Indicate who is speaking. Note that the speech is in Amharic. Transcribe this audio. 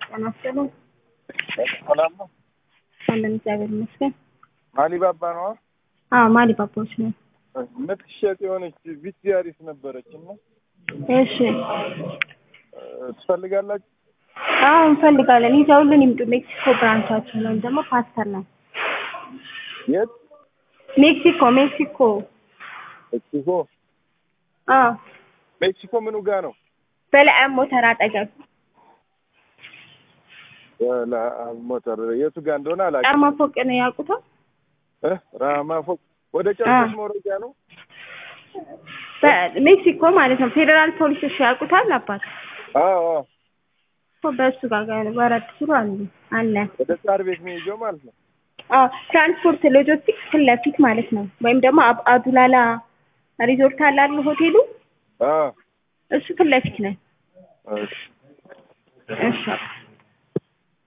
Speaker 1: ጤና ይስጥልኝ።
Speaker 2: ሰላም ነው።
Speaker 1: አለን እግዚአብሔር ይመስገን።
Speaker 2: አሊባባ ነዋ።
Speaker 1: አዎ ማሊ ባባዎች ነው።
Speaker 2: የምትሸጥ የሆነች ቪትያሪስ ነበረች እና
Speaker 1: እሺ
Speaker 2: እ፣ ትፈልጋላችሁ?
Speaker 1: አዎ እንፈልጋለን። ይዘውልን ይምጡ። ሜክሲኮ ብራንቻችን ወይም ደግሞ ፓስተር ነው።
Speaker 2: የት?
Speaker 1: ሜክሲኮ ሜክሲኮ።
Speaker 2: ሜክሲኮ።
Speaker 1: አዎ
Speaker 2: ሜክሲኮ ምኑ ጋ ነው?
Speaker 1: በለዓም ሞተር አጠገብ
Speaker 2: ላ- ሞተር የቱ ጋ እንደሆነ አላውቅም።
Speaker 1: ጫማ ፎቅ ነው ያውቁታል።
Speaker 2: እ፣ ራማ ፎቅ ወደ ጨርቆስ መውረጃ ነው።
Speaker 1: በሜክሲኮ ማለት ነው። ፌዴራል ፖሊሶች ያውቁታል። አባት
Speaker 2: አዎ አዎ።
Speaker 1: እኮ በእሱ ጋር ጋር ወረድ ሲሉ አሉ አለ።
Speaker 2: ወደ ሳር ቤት መሄጃው ማለት ነው።
Speaker 1: አዎ ትራንስፖርት ሎጂስቲክስ ፊት ለፊት ማለት ነው። ወይም ደግሞ አብ- አዱላላ ሪዞርት አለ አይደል ሆቴሉ፣
Speaker 2: አዎ
Speaker 1: እሱ ፊት ለፊት ነው።
Speaker 2: እሺ።
Speaker 1: እሺ